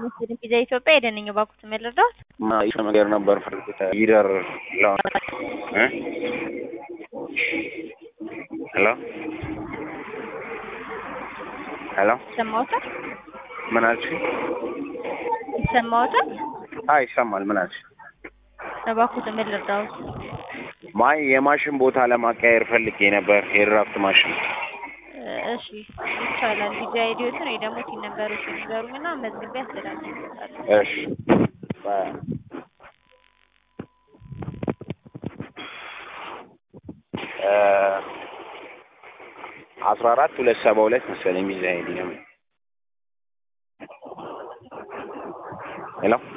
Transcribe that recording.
ምስል ቪዛ ኢትዮጵያ የደንኝ ባኩት መለዳት ይህ ነገር ነበር ፈልጉት ይደር ለው ሄሎ ሄሎ ይሰማዎታል? ምን አልሽ? ይሰማዎታል? አይ ይሰማል። ምን አልሽ? እባክዎት ምን ልርዳዎት? ማይ የማሽን ቦታ ለማቀያየር ፈልጌ ነበር የድራፍት ማሽን። እሺ ይቻላል። ቪዛ አይዲዎትን ወይ ደግሞ ቲን ነበሮችን ይዘሩኝና መዝግቤ አስተላልፍልዎታለሁ። እሺ አስራ አራት ሁለት ሰባ ሁለት መሰለኝ ቪዛ አይዲ ነው። ሄሎ